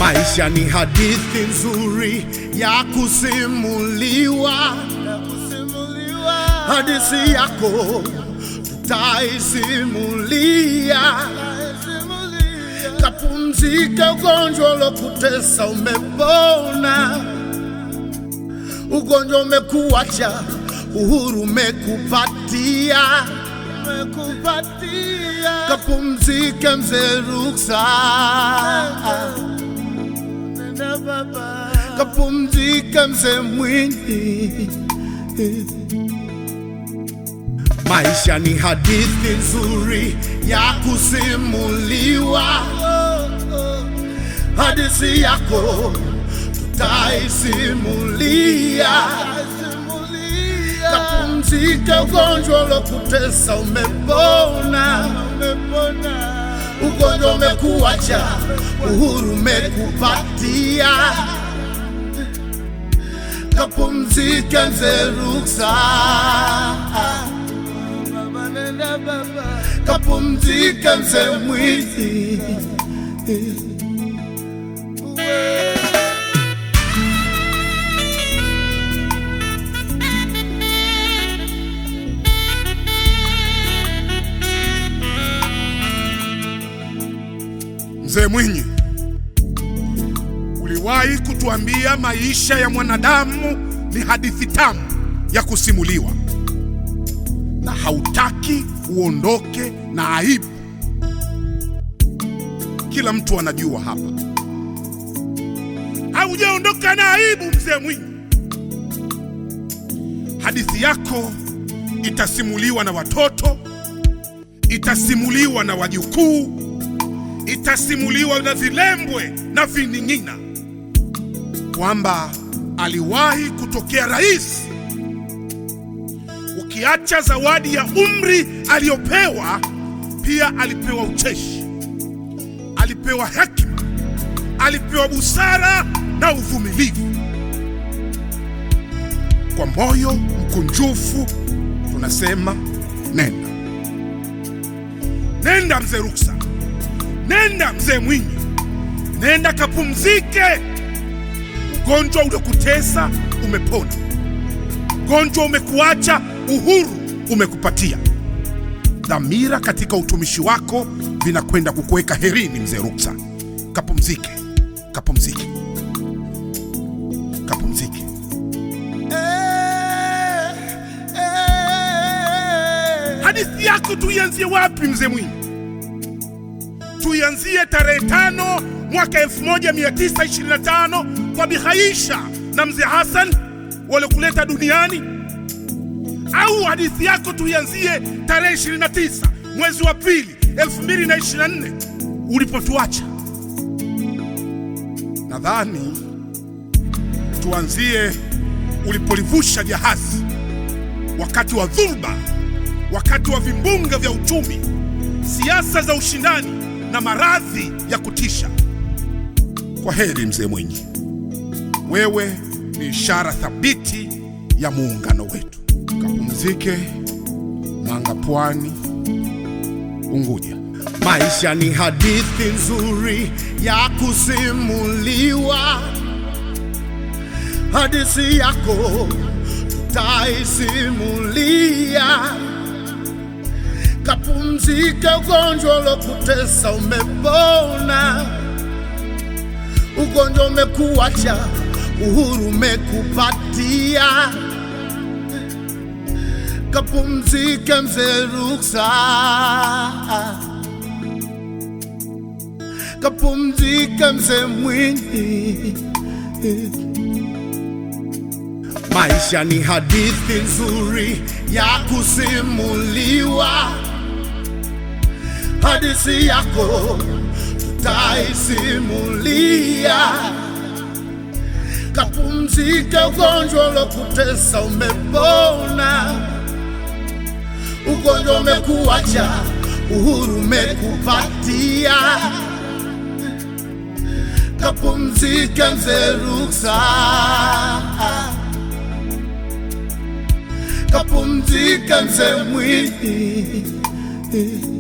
Maisha ni hadithi nzuri ya kusimuliwa, hadithi yako tutaisimulia. Kapumzika, ugonjwa ulokutesa umepona, ugonjwa umekuacha, uhuru umekupatia, kapumzika mzee Ruksa, kapumzika mzee Mwinyi. Maisha ni hadithi nzuri ya kusimuliwa, hadithi yako tutaisimulia. Kapumzika, ugonjwa ulokutesa umepona, ugonjwa umekuacha, uhuru umekupatia. Kapumzika mzee Ruksa, kapumzika mzee Mwinyi. Mzee Mwinyi, uliwahi kutuambia maisha ya mwanadamu ni hadithi tamu ya kusimuliwa, na hautaki uondoke na aibu. Kila mtu anajua hapa, haujaondoka na aibu. Mzee Mwinyi, hadithi yako itasimuliwa na watoto, itasimuliwa na wajukuu itasimuliwa na vilembwe na vining'ina kwamba aliwahi kutokea rais. Ukiacha zawadi ya umri aliyopewa, pia alipewa ucheshi, alipewa hekima, alipewa busara na uvumilivu. Kwa moyo mkunjufu tunasema nenda, nenda mzee Ruksa. Nenda mzee Mwinyi, nenda kapumzike. Ugonjwa uliokutesa umepona, ugonjwa umekuacha, uhuru umekupatia. Dhamira katika utumishi wako vinakwenda kukuweka herini. Mzee Ruksa, kapumzike, kapumzike, kapumzike. Hadithi yako tuianzie wapi mzee Mwinyi? tuianzie tarehe tano mwaka 1925 kwa Bihaisha na mzee Hassan waliokuleta duniani, au hadithi yako tuianzie tarehe 29 mwezi wa pili 2024 ulipotuacha? Nadhani tuanzie ulipolivusha jahazi wakati wa dhulba, wakati wa vimbunga vya uchumi, siasa za ushindani na maradhi ya kutisha. Kwa heri mzee Mwinyi, wewe ni ishara thabiti ya muungano wetu. Kapumzike Manga, Pwani, Unguja. Maisha ni hadithi nzuri ya kusimuliwa, hadithi yako tutaisimulia. Kapumzika, ugonjwa ulokutesa umepona, ugonjwa umekuacha, uhuru umekupatia. Kapumzika mzee Ruksa, kapumzika mzee Mwinyi. Maisha ni hadithi nzuri ya kusimuliwa, hadithi yako tutaisimulia. Kapumzika, ugonjwa ulokutesa umepona, ugonjwa umekuacha, uhuru umekupatia. Kapumzika mzee Ruksa, kapumzika mzee Mwinyi.